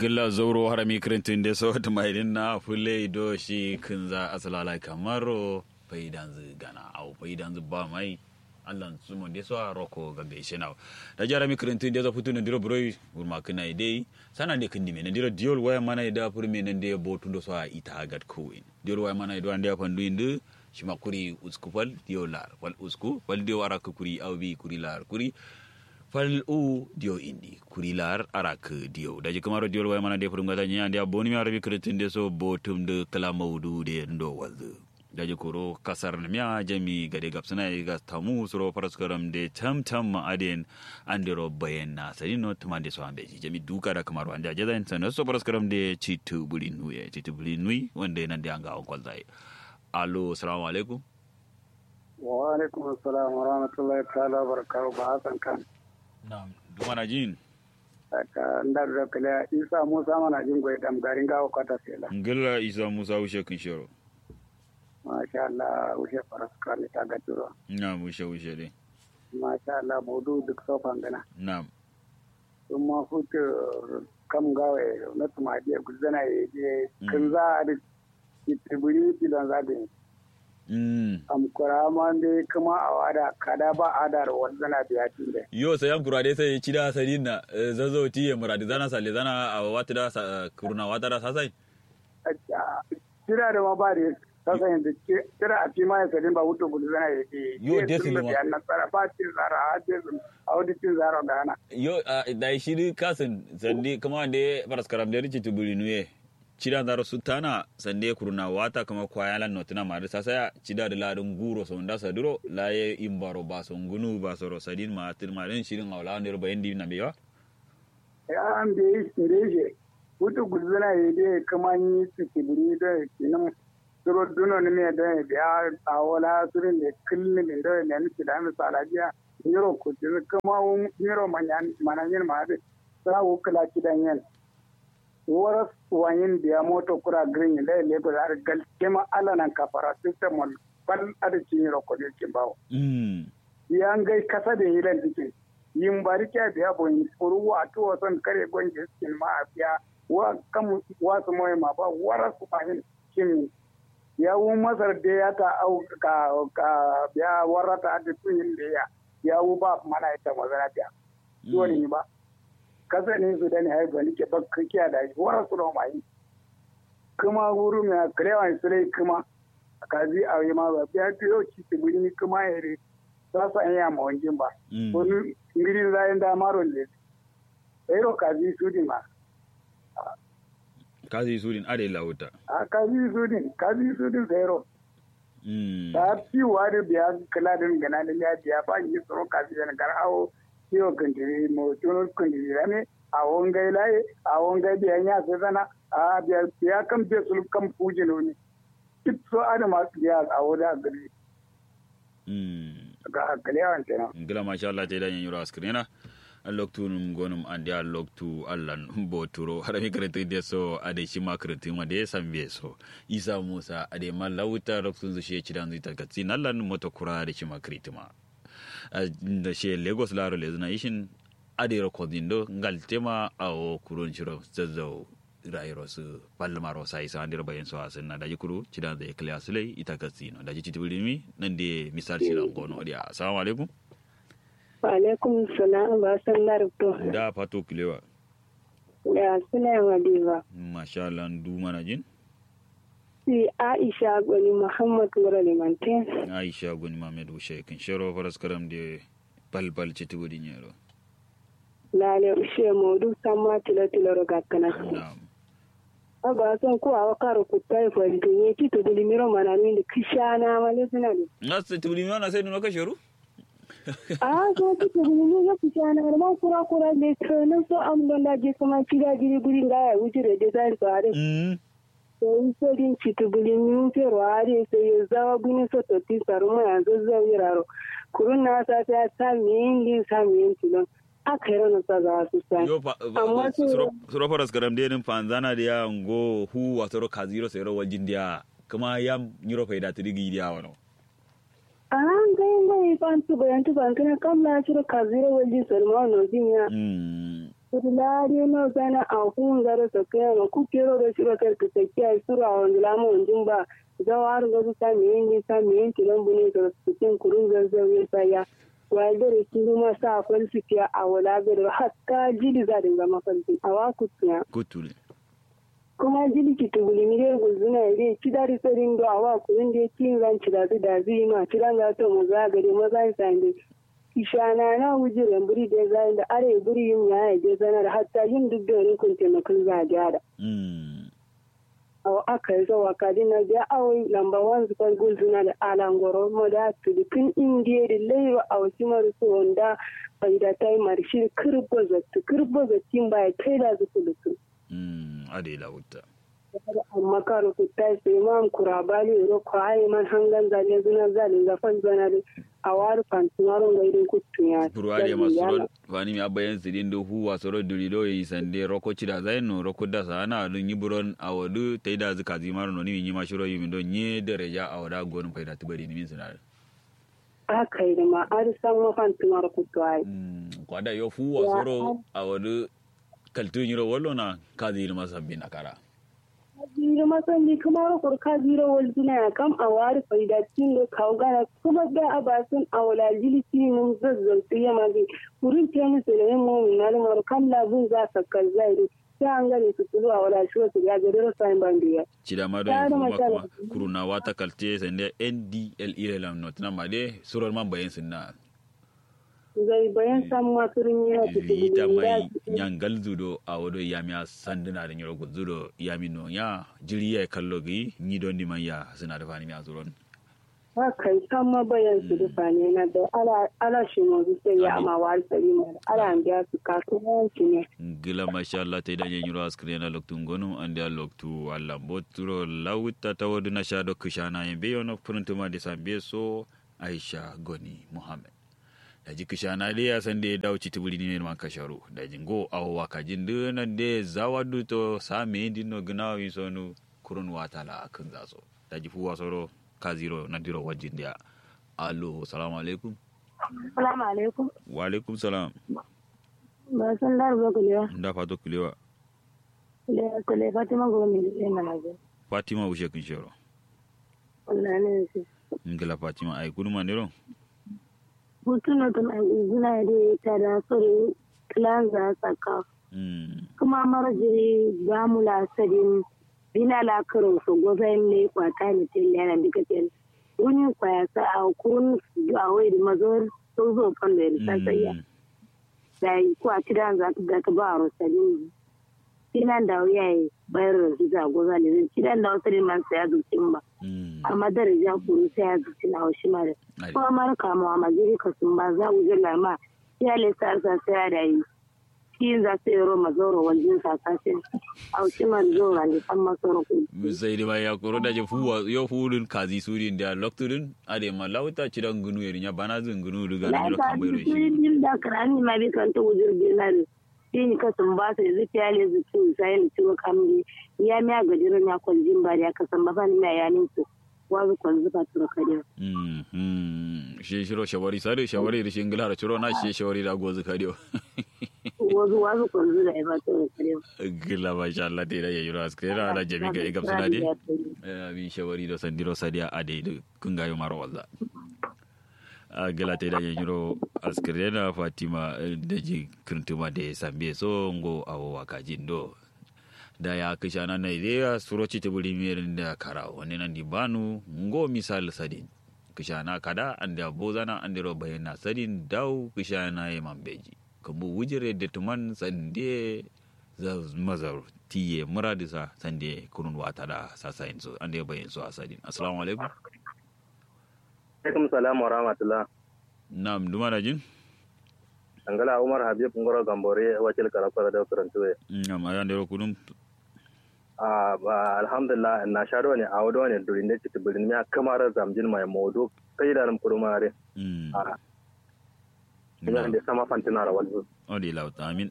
gilla zoro harami kirintin da so ta mai na fule do shi kinza asalala kamaro faidan zu gana au faidan zu ba mai allan su mon deso a roko ga gaishe na da jara mi kirintin da zo futu ndiro broi urma kana idei sana de kindi men ndiro diol waya mana ida pur men nde botu ndo so a ita gat kuin diol waya mana ido ande pandu indu shima kuri usku fal diolar wal usku fal dio ara kuri awbi kuri lar kuri fal u dio indi kurilar arak dio daji kamaro dio way mana de furum gata nya ndia boni mi arabi kretin de so botum de kala maudu de ndo wazu daji koro kasar na miya jami gade gapsana ga tamu suro paraskaram de tam tam ma aden andiro bayen na sari no tumande so ambe jami duka da kamaro anda jada en sana so paraskaram de chitu buli nuye chitu buli nui wande nan de anga on kwalzai allo assalamu alaikum wa alaikum assalam wa rahmatullahi ta'ala wa barakatuhu ba hasan kan Na'am, dumana jin. Aka ndar da kala Isa Musa mana jin goyi dam garin gawo kata sela. Ngilla Isa Musa ushe kin shiro. Masha Allah ushe faras kan ta ga turo. Na'am, ushe ushe dai. Masha Allah bodu duk so fangana. Na'am. Sun ma fuke kam gawe na tuma je guzana ye je kin za a da tibiri bilan zagin. Mm. Am kurama de kuma a wada kada ba adar wanzana biya tinde. Yo sai am kurade sai ci da sarin na zazo ti ya muradi zana sale zana a wata da sa- kuruna wata da sasai. Kira da ma ba da sasa yanzu kira a fi ma ya sadin ba wuto gudu zana ya ke. Yo, definitely ma. Biyan nasara ba cin zara a desin a wadi cin zara ga hana. Yo a da shiri kasin sande kuma da faras karam da rici tubuli nuye. Cida da rasu tana sande kuruna wata kama kwaya lan notina ma da sasaya cida da ladin guro so nda saduro laye imbaro ba so ngunu ba so rosadin ma tir ma den shirin awla ne bayan di na bewa. Ya an da yi shi wuto gudu zana ya de kama yi su kibiri da kinan suro duno ni me da ya biya a wala surin da kullum da da ne nufi da misala biya. Niro kuti kama wu niro mananyin ma da sa wu kula kidan yan. waras wayin biya moto kura green da lagos har gal kema ala nan kafara system on bal ada cin ro ko kin bawo Mm. yan gai kasa da yilan dikin yin bari kya biya bon furu wa to son kare gonje skin ma biya wa kam wa su moy ma ba waras wayin kin ya wu masar da ya ta au ka ka biya warata da tun da ya ya wu ba mana ita mazana biya dole ni ba kasa ne su da ne haifa nike bakka kiya da shi wara su da mai kuma wuru mai kirewa su dai kuma kazi a yi ma ba biya ta yau ci su guri kuma ya re za su an yi ma wajen ba Mm. wani ngiri zayin da maron ne ero kazi su din ma Kazi surin ade lauta. a kazi su din kazi su din zero Mm. ta fi wa da biya kala din gana da ya biya ba yi tsoro kazi da gar awo ciwo kantiri mo tuno kantiri ne a wongai laye a wongai biya ya sai sana a biya biya kan biya sul kan fuje no ne duk so ada ma biya a woda gari Mm. ga kalewan kenan ngila masha Allah te dan yura askrina alloktu num gonum ande alloktu allan boturo hada mi karanta ide so ade shi ma karanta ma de sambe so isa musa ade ma lauta loktu zu shi cidan zita katsi nallan moto kura de shi ma kritima da shi lagos laro le zuna ishin ade recording do ngal tema awo kurun shiro zazzau rayiro su palmaro sai sa andir bayan so asin na daji kuru cidan zai kliya sulai ita katsi no daji titibulimi nan de misal shi lan gono dia assalamu alaikum Alaikum salam ba san larabto da fato kilewa da suna Hadiza. masha Allah du mana jin Si Aisha Gwani Muhammad Wura Limantin. Aisha gun Mamed Ushe kin shero faras karam de balbal ci tubu din yaro Lale ushe modu sama tilo tilo roga kana. na'am Aba son ko awa karo kutai fa dinye ti to dili miro mana min de kishana male suna de. nas tubu din yana sai nuka shero Ah so ti to dili miro kishana ma kura kura de trono so am don da je kuma kira giri guri ga ya wuce da design so are. mm So in so din ci to dili mi pero are so ya zawa guni so to ti saru ma yanzu zai yiraro. Kurun na sa ta ta min din sa min tilon. Aka yi ranar sa za su sa. yo fa Amma sai- suro faras karam de nin fanzana da ya ngo hu wa soro kaziro sai ro wajin dia kuma yam nyiro fa da tiri dia wano an gai gai fan tu bayan tu ban kana kam na shiro kazira waji salma no jinya mm Lari no sana a hun gara sa kai ma ku kero da shi bakar ka tsakiya sura wanda lamu wanjin ba zawar ga su sami yin sami yin kilon bune da cikin kurun zanzan ya saya wanda da shi kuma sa falsifiya a wala gari hatta jili za dinga mafalsi a waku tiya kutule kuma jili ki tubuli mi dai gulzuna ide ci da ri tsarin do a waku inda ya ci ran ci da su da zai ma ci ran ga to mu za gari maza sa ne ishana na wujiren buri da zai da are buri yin ya je zanar hatta yin duk da rin kun taimakon za a gyara mm aw aka yi zawa kadi na biya awai lamba wan su kwan gul suna da alangoro mo da tuli kin indiye da laiwa a wasu marisu wanda bai da ta yi marshi kirbo zattu kirbo zattin ba ya kai da su kulutu mm ade la wutta amma karo ku ta sai man kurabali ro ko ai man hangan zale zuna zale ga fan zana da a wari fantumaron ga idan kutun ya purwade masoro fani mi abayen sidin do hu wasoro duri do yi sande roko chida zaino roko da sana dun yiburon awadu taida zika zimaro no ni mi mashiro yimi do nye dereja awada gon faida tibari ni min sinar aka yi da ma an san mafantumar kutu ai mm kwada yo fu wasoro awadu kaltu nyiro wollo na kazi ilma sabbin akara jira masandi kamar kurka jira wal duna kam a wari faidatin da kawo gana kuma da a basun a wala jilisi mun zazzautu ya magi wurin ke musu da yin mumin malumar kam labun za su kazzai sai an gane su kulu a wala shi wasu ya gari rasa yin bandiya. chida ma do Tare kuma mashallah. kuma kuruna wata kalte sande ndl irelam not na made suror man bayen sinna Zai bayan samun masu rin yana vita mai tutu nyangal zudo a wado yami a sanduna da nyoro zudo yami no ya jiri ya kallo gi ni don di manya suna da fani mi azuron haka yi san ma bayan su dufa ne na da ala ala shi mu sai ya ama wari sari mu ala an biya su kasuwanci ne. gila masha Allah ta idan nyoro askri na loktu ngonu ande a loktu alla boturo lawta tawadu na sha do kushana yembe yono pruntuma de sambe so Aisha Goni Muhammad da ji kushana de ya san da ya dawo citibuli ne man kasharu da jingo awo wakajin duna de zawadu to same dinno gnawo yin sonu kurun watala kan zaso da ji fuwa soro kaziro na diro wajin dia allo salamu alaikum Salamu alaikum. wa alaikum salam Ba san da ba kulewa. da fato kulewa Kule kule Fatima gomi ne mana je. fatima ushe kun shero Wallahi ne shi. ngila fatima ay kuduma ndiro Hutuno tun a izina da ta da sori kilanza saka. mm Kuma marjiri ba mu lasarin bina la karo so gozain ne kwata ne tin yana dika tin. Wani kwaya sa a kun a wai da mazor so zo kan da ta sayya. Da ko a tidan za ta ga ba ro sadin. Tinan da yayi bayar da su za goza ne. Tidan da wasu man sai ya zucin ba. mm amma daraja kuru sai ya zuci na wasu mara Ai. kuma mara kama ma jiri ka sun ba za mu jira ma ya le sa sa sai ya dai shi za su yi roma zoro wajen sasashin a wasu mara zoro ne san masoro ku sai dai ba ya koro da je fuwa yo fulun kazi surin da loktudin ade ma lauta cidan gunu yerinya bana zin gunu duga na na ro ta kambayro su shi yi bil da karani ma bi kan ta wujir binar shi ni ka sun ba su zuci ya le zuci sai ni ciwo kamri ya mi a gajirin ya kwaljin ba da ya kasan ba ba ni mai yanin su wazu kwanzu ba tura kariya mm mm shi shiro shawari sare shawari da shi ngila da ciro na shi shawari da gozu kadio wazu wazu kwanzu da ya ba tura kariya gila masha Allah dai da yayi ro askera da jami ga igam suna dai bi shawari da sandiro sadia ade da kungayo maro walla a gila ta da yayi ro askera fatima eh, da ji kirtuma da sambe so ngo awo wakajin do da ya kisha na Nigeria suroci ta buri mirin da kara wani nan di banu ngo misal sadin kisha na kada an da bozana an da bayan na sadin dau kisha na yi mambeji kambu wujire da tuman sande za mazar tiye muradisa sande kunun wata da sasa yin so an da bayan so a sadin assalamu alaikum alaikum salam wa rahmatullah na'am duma da jin angala umar habib ngoro gambore wakil karakara da karantuwe na'am ayan da kunun a ba alhamdulillah na sharo ne a wado ne durin da cikin birin ya kamar zamjin mai modo kai da ran kurmare mm a ina da sama fantina ra wani odi lauta amin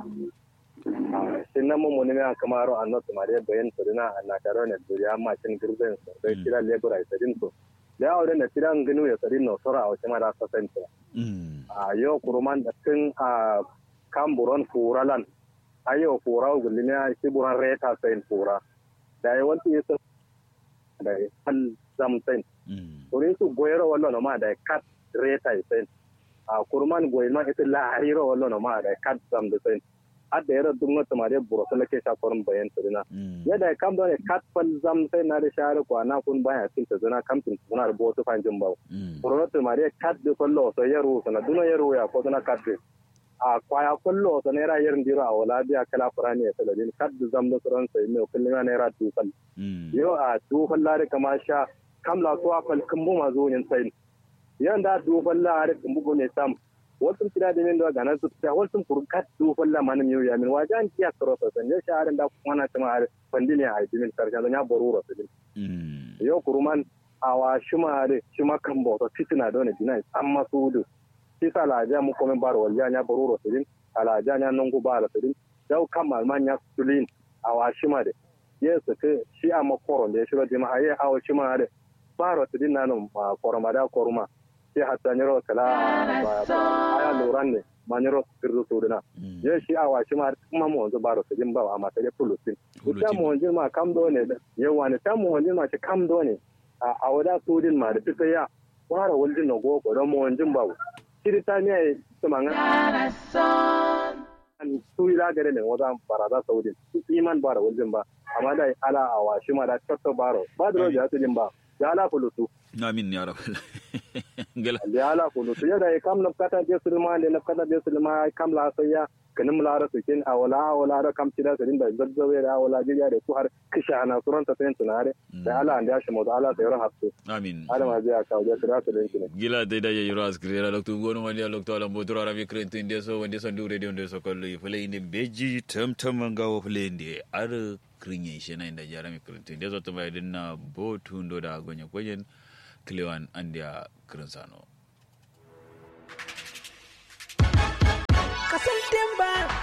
sin nan mun ne kamar an not mare bayan to dina na sharo ne duriya ma cin girben so dai kira lebura sadin so da aure ne tiran ginu ya sadin no sora a wata mara sasanta mm a yau kuruman da tun a kamburon furalan ayo fura gulli ne shi buran reta sain fura da ya wanta ya da ya hal zamtain wurin su goyero wallo no ma da kat reta sain a kurman goyi ma ita lahiro wallo no ma da kat zam da sain adda yara dunga tamare buro sala ke sha korin bayan tudina yadda kam da kat fal zam sai na da share ko na kun baya tin ta zuna kam tin kuna da boto fanjin bawo buro tamare kat de fallo so yaro sana duna yaro ya ko duna kat a kwaya kullo so naira yarin diro a wala biya kala qur'ani ya saladin kat da zam da suran sai ne kullum naira dufal yo a dufal lare kama sha kam la to afal kumbu ma zo yin sai yanda dufal lare kumbu ne sam wasu kira da min da gana su ta wasu kurkat du falla man mi ya min wajan kiya karo sa san ya shaharan da kuma na tama har pandini a yi min karshen ya boruro su din yo kuruman awa shuma de shuma kan bo to fitina do ne dinai amma su du shi sala ja mu komen baro wal ya boruro su din ala ja nya nongu bara su din dau kamal man ya sulin awa shuma de yesu ke shi amma koron da ya shiga jama'a ya awa shuma de baro su din nanon koroma da koruma sai hatta nyiro kala aya loran ne ma nyiro kirdu suduna ye shi awa shi ma kuma mo wanzu baro su jin bawa amma sai pulusin ta mo wanzu ma kam do ne ye wani ta mo wanzu ma shi kam do ne a wada sudin ma da fita ya wara waljin no go ko don mo wanzu bawo shiri ta ne su manga an su ila gare ne wazan barada saudin iman bara waljin ba amma dai ala awa shi ma da tatto baro ba da roja su jin ba ya ala pulusu amin ya rabbal ngala ya ala kulu to yada e kam nafkata be sulma de nafkata be sulma kam la sayya kanim la ra sukin awala awala ra kam tida sadin da zazzawe da awala jiya da su har kisha ana suran ta sayin tunare da ala anda shi mu da ala sayar hafsu amin ala ma zai ka wajen kira su da yake gila dai da yayi ras kire loktu gonu wani loktu ala motura ra mi krenti inde so wande so ndure de inde so kolli fule inde beji tam tam ngawo fule inde ar krinye shi na inda jara mi krenti inde so to bai dinna botu ndo da gonya goyen Clewan Andia Crinsano. Kasan Demba